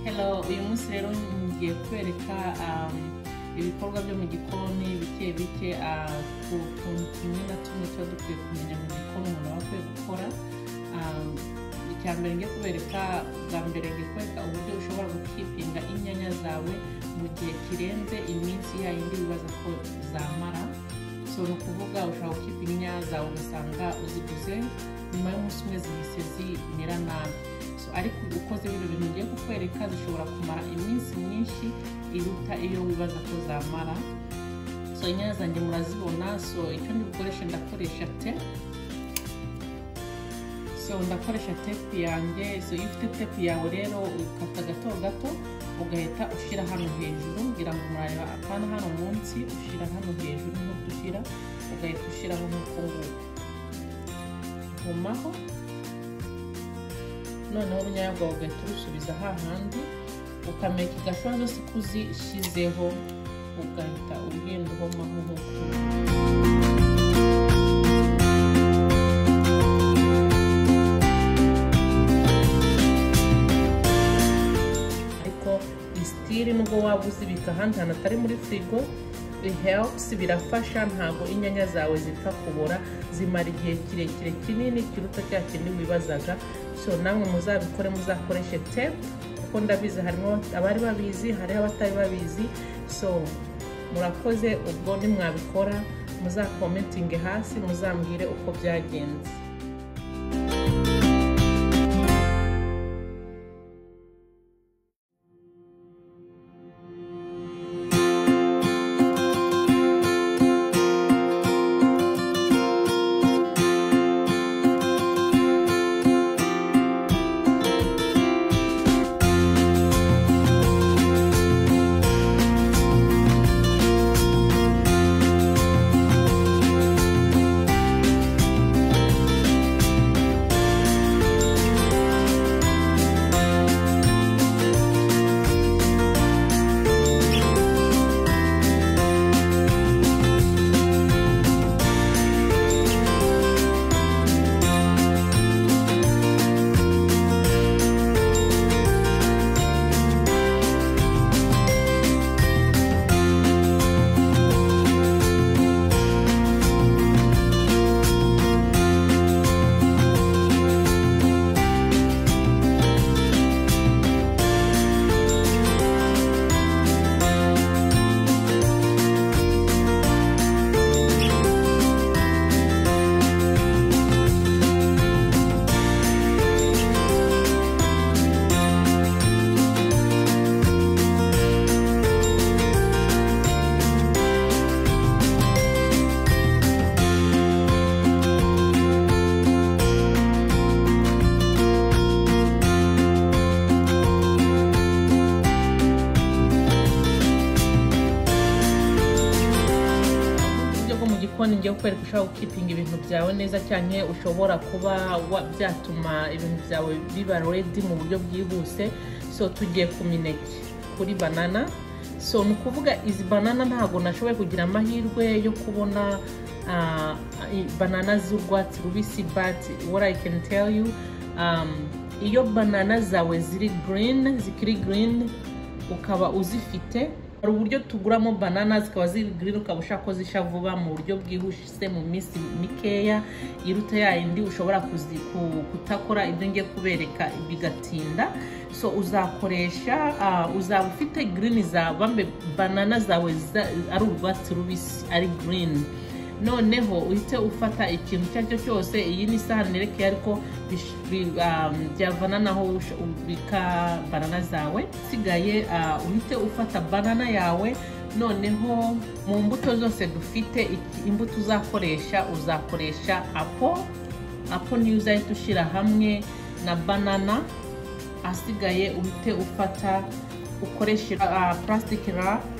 hello uyu munsi rero ngiye kwereka ibikorwa byo mu gikoni bike bike ku tuntu tumwe na tumwe tuba dukwiye kumenya mu gikoni umuntu aba akwiye gukora icya mbere ngiye kubereka bwa mbere ngiye kubereka uburyo ushobora gukipinga inyanya zawe mu gihe kirenze iminsi ya yindi wibaza ko zamara so ni ukuvuga ushobora gukipinga inyanya zawe ugasanga uziguze nyuma y'umunsi umwe zihise zimera nabi ariko ukoze bino bintu ugiye kukwereka zishobora kumara iminsi myinshi iruta iyo wibaza ko zamara so inyanya zanjye murazibona so icyo ndi bukoreshe ndakoresha te so ndakoresha tepu yanjye so iyo ufite tepu yawe rero ukata gato gato ugahita ushyira hano hejuru ngira ngo murareba apana hano munsi ushyira hano hejuru nk'uko ushyira ugahita ushyiraho nk'uko nguko nkomaho noneho urunyanya rwawe ugahita urusubiza hahandi ukamenya igashobora zose ko uzishyizeho ugahita ugenda uhomaho nk'uko ariko isitiri nubwo waba uzibika ahandi hantu atari muri firigo health birafasha ntabwo inyanya zawe zipfa kubora zimara igihe kirekire kinini kiruta cya kindi wibazaga so namwe muzabikore muzakoreshe tepu kuko ndabizi harimo abari babizi hariho abatari babizi so murakoze ubwo nimwabikora muzakomentinge hasi muzambwire uko byagenze gikoni ngiye kukwereka ushobora gukipinga ibintu byawe neza cyane ushobora kuba byatuma ibintu byawe biba redi mu buryo bwihuse so tugiye ku mineke kuri banana so ni ukuvuga izi banana ntabwo nashoboye kugira amahirwe yo kubona banana z'urwatsi rubisi bati what i can tell you iyo banana zawe ziri girini zikiri girini ukaba uzifite hari uburyo tuguramo banana zikaba ziri girini ukaba ushaka ko zisha vuba mu buryo bwihuse mu minsi mikeya iruta yayindi ushobora kutakora ibyo ngiye kubereka bigatinda so uzakoresha uzaba ufite girini bambe banana zawe ari urwatsi rubisi ari girini noneho uhite ufata ikintu icyo ari cyo cyose iyi ni isahani yerekeye ariko byavananaho ubika banana zawe usigaye uhite ufata banana yawe noneho mu mbuto zose dufite imbuto uzakoresha uzakoresha apo apo niyo uzahita ushyira hamwe na banana asigaye uhite ufata ukoreshe purasitike rapu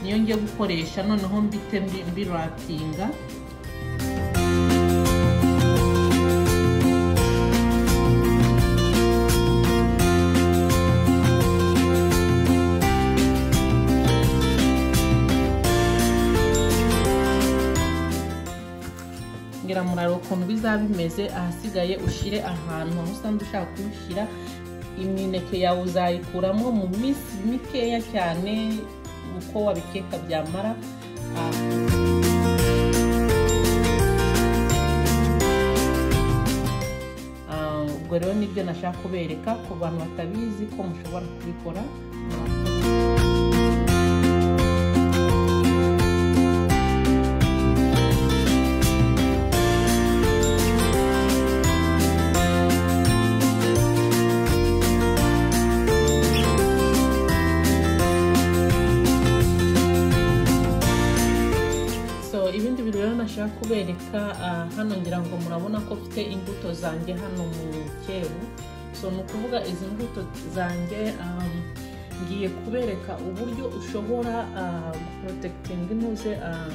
niyo ngiye gukoresha noneho mbite mbirapinga ngira muraro ukuntu bizaba bimeze ahasigaye ushyire ahantu aho usanga ushaka kubishyira imineke yawe uzayikuramo mu minsi mikeya cyane uko wabikeka byamara ah, ah, ubwo rero nibyo nashaka kubereka ku bantu batabizi ko mushobora kubikora so ibindi bintu rero nashaka kubereka ah, hano ngira ngo murabona ko mfite imbuto zanjye hano mu cyeru so ni ukuvuga izi mbuto zanjye ah, ngiye kubereka uburyo ushobora ah, porotekitinga intuze ah,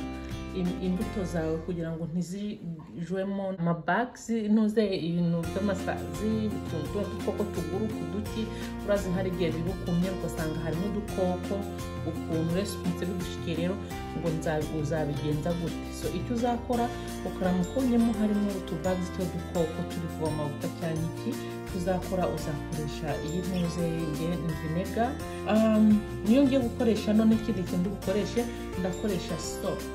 im- imbuto zawe kugira ngo ntizijwemo amabagisi ntuze ibintu by'amasazi utu- tuno dukoko tugura ku duti urazi hari igihe birukumye ugasanga harimo udukoko ukuntu rero umunsi bigushikiye rero ngo nza- uzabigenza gute so icyo uzakora ukaramuka ubonyemo harimo utubagisi tw'udukoko turi kuba amavuta cyangwa iki icyo uzakora uzakoresha iyi ntuze nge- vinega Um, niyo ngiye gukoresha none ikindi kintu dukoreshe ndakoresha sopu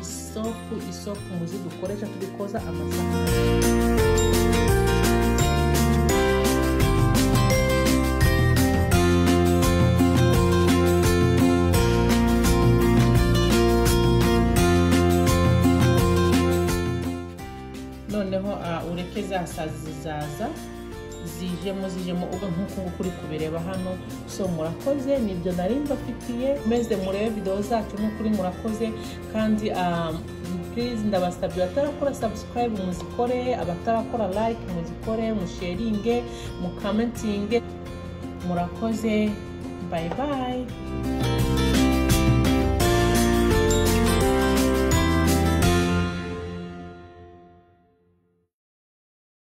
isopu isopu muzi dukoresha turi koza amasahani noneho ah, ureke za sazi zaza zijemo zijemo ubwo nk'uko nguko uri kubireba hano so murakoze nibyo nari mbafitiye meze murebe videwo zacu nk'ukuri murakoze kandi ah, please ndabasabye abatarakora subscribe muzikore abatarakora like muzikore musharinge mukamentinge murakoze bye bye